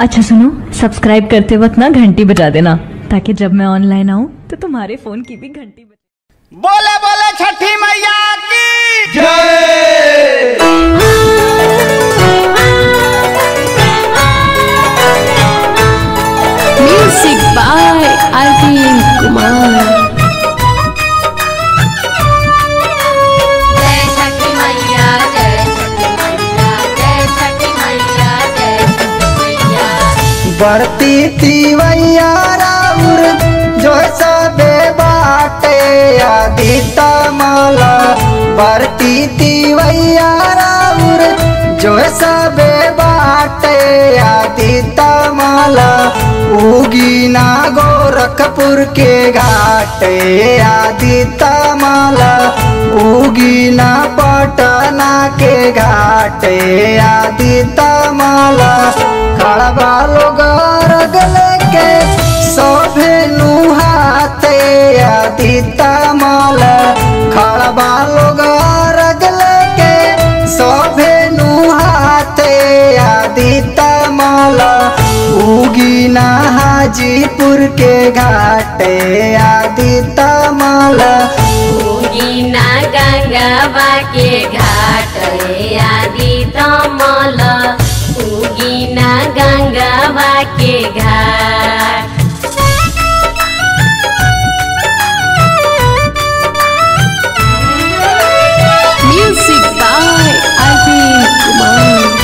अच्छा सुनो सब्सक्राइब करते वक्त ना घंटी बजा देना ताकि जब मैं ऑनलाइन आऊँ तो तुम्हारे फोन की भी घंटी बजे बोले बोले छठी मैया की Music by Arvind Kumar. जय छठी मैया जय छठी मैया जय छठी मैया जय छठी मैया बढ़ती तिवैया राउर जो सबे बाटे आदि तमला बढ़ती तिवैया राउर जो सबे बाटे आदि तमला उगी ना गोरखपुर के घाटे आदि तमला उगी ना पटना के घाटे आदि तमला खड़बा लोग रगल के सोभे नुहाते आदि तमल खड़बा लोग रगल के सोभे नुहाते आदि तमल उगी ना हाजीपुर के घाटे आदि तमल उगीना गंगवा के घाट रे आदि तमल उगीना गंगवा के घाट Music by Arvind Kumar.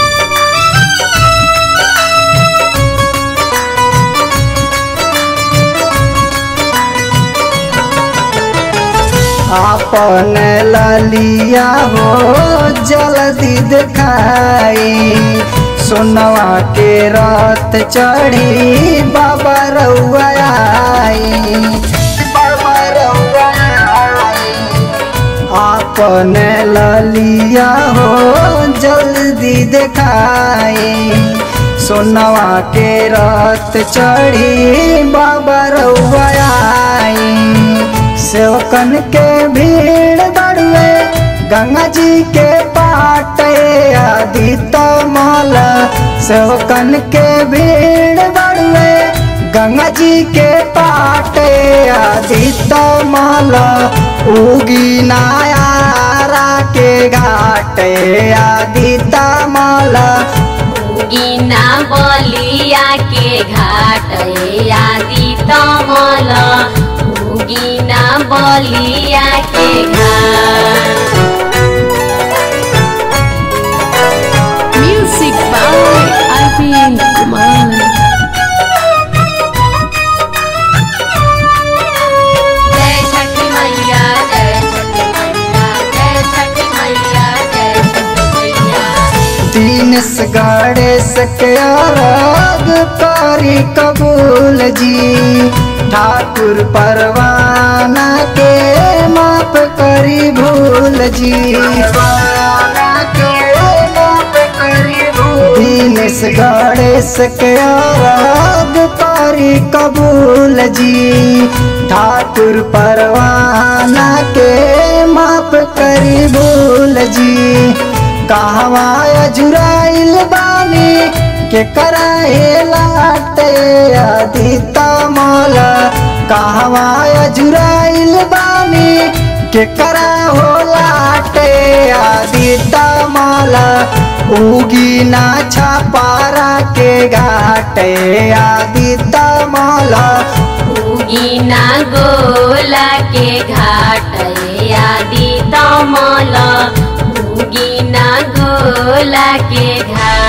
अपन ललिया हो जल्दी दिखाई सोनवा के रात चढ़ी बाबा रउआ आई बाबा रउआ आई अपन ललिया हो जल्दी दिखाई सोनवा के रात चढ़ी बाबा रउआ आई सेवकन के भीड़ दड़ुए गंगा जी के पाटे आदि तमल सेवकन के भीड़ दड़ुए गंगा जी के पाटे आदि तमल उगी नायारा के घाटे आदि तमल उगीना बलिया के घाट रे आदि तमल उगीना बलिया के घाट Music by Arvind Kumar. जय छठी मैया जय छठी मैया जय छठी मैया जय छठी मैया दीनस गणेश के राग करी कबूल जी ठाकुर परवाना के माफ करी भूल जी दीनस गणेश के राग करी कबूल जी ठाकुर परवाना के माफ करी भूल जी कहवा जुराइल बानी के कराए लाटे आदि तमल कहवा जुराइल बानी के करा हो लाटे आदि तमल उगी ना छपारा के घाटे आदि तमल उगीना गोला के घाट रे आदि तमल उगीना गोला के घाट